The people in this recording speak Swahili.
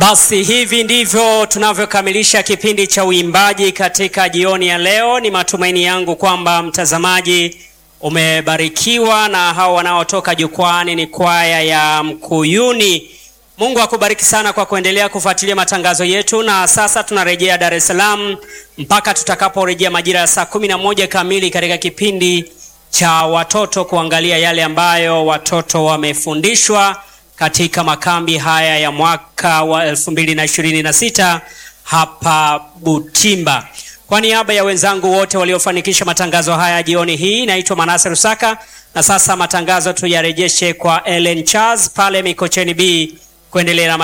Basi hivi ndivyo tunavyokamilisha kipindi cha uimbaji katika jioni ya leo. Ni matumaini yangu kwamba mtazamaji umebarikiwa na hao wanaotoka jukwani ni kwaya ya Mkuyuni. Mungu akubariki sana kwa kuendelea kufuatilia matangazo yetu, na sasa tunarejea Dar es Salaam mpaka tutakaporejea majira ya saa kumi na moja kamili katika kipindi cha watoto kuangalia yale ambayo watoto wamefundishwa katika makambi haya ya mwaka wa 2026 hapa Butimba. Kwa niaba ya wenzangu wote waliofanikisha matangazo haya jioni hii, naitwa Manase Rusaka, na sasa matangazo tuyarejeshe kwa Ellen Charles pale Mikocheni B kuendelea na